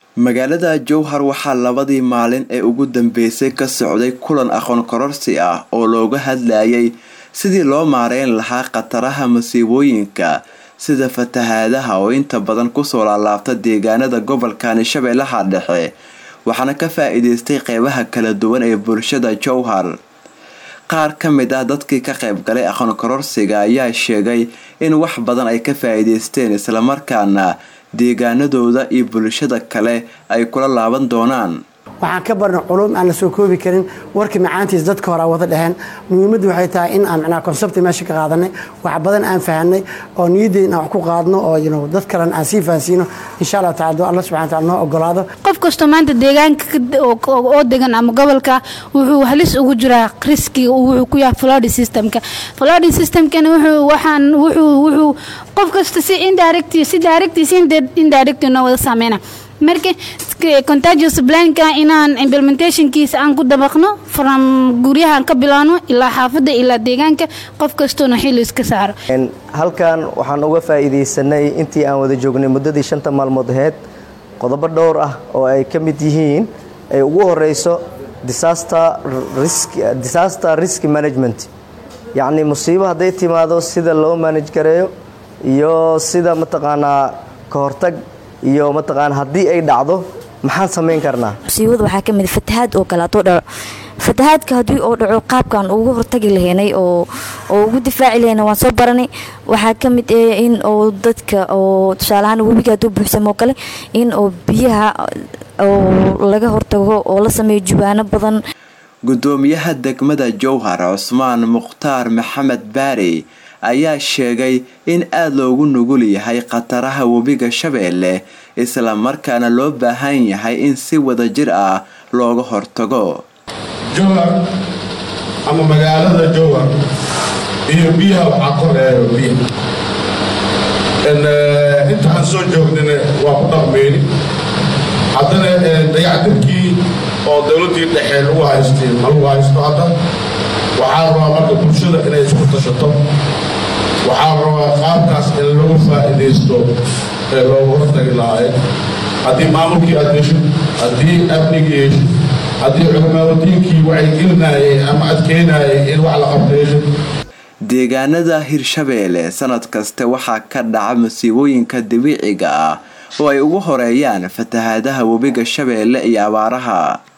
magaalada jowhar waxaa labadii maalin ee ugu dambeysay ka socday kulan aqoon kororsi ah oo looga hadlayay sidii loo maareyn lahaa khataraha masiibooyinka sida fatahaadaha oo inta badan kusoo laalaabta deegaanada gobolkani shabeellaha dhexe waxaana ka faa-iideystay qeybaha kala duwan ee bulshada jowhar qaar ka mid ah dadkii ka qayb galay aqoon kororsiga ayaa sheegay in wax badan ay ka faa-iideysteen islamarkaana deegaanadooda iyo bulshada kale ay kula laaban doonaan waxaan ka barnay culum aan la soo koobi karin warkii macaantiis dadka hore wada dheheen muhiimaddu waxay tahay in aan micnaha konsebti meesha ka qaadanay wax badan aan fahanay oo niyaddeyn aan wax ku qaadno oo dad kalena aan sii fahansiino insha allah tacala doo alla subxana wataala noo ogolaado qof kastoo maanta deegaanka oo degan ama gobolka wuxuu halis ugu jiraa riskiga wuxuu ku yahay floody systemka floody systemkana wuxuu waxaan wuxuu wuxuu qof kasta si indirect si direct si indirect noo wada saameyna marka contagious planka inaan implementationkiisa aan ku dabaqno from guryahaan ka bilaano ilaa xaafadda ilaa deegaanka qof kastoona xili iska saaro halkan waxaan uga faa'iidaysanay intii aan wada joognay muddadii shanta maalmood aheyd qodobo dhowr ah oo ay ka mid yihiin ay ugu horeyso disaster risk management yacni musiibo hadday timaado sida loo manage gareeyo iyo sida mataqaanaa ka hortag iyo mataqaana haddii ay dhacdo maxaan samayn karnaa musiibada waxaa ka mid fatahaad oo kale hadduu dhaco fatahaadka haddii oo dhaco qaabkaan ugu hortagi lahaynay oo oo ugu difaaci lahayna waan soo baranay waxaa ka mid eh in oo dadka oo tusaalahaan webiga hadduu buuxsamo kale in oo biyaha oo laga hortago oo la sameeyo jubaano badan gudoomiyaha degmada jowhar cusmaan mukhtaar maxamed baari ayaa sheegay in aada loogu nugul yahay khataraha webiga shabeelle isla markaana loo baahan yahay in si wada jir ah looga hortago jowhar ama magaalada jowhar iyo biyaha waxaa koreeyo biya inta aan soo joognina waa ku dhaqmeyni haddana dayactirkii oo dowladdii dhexee lagu haystay ma lagu haysto hadda waxaa rabaa marka bulshada inay isku tashato waxaa rabaa qaabkaas in lagu faa'iidaysto ee loogu hortagi lahaay haddii maamulkii aad heshid haddii amnigii heshid haddii culimaawadiinkii wacyigelinayay ama adkeynayay in wax la qabto heshid deegaanada hirshabeelle sanad kaste waxaa ka dhaca masiibooyinka dabiiciga ah oo ay ugu horeeyaan fatahaadaha webiga shabeelle iyo abaaraha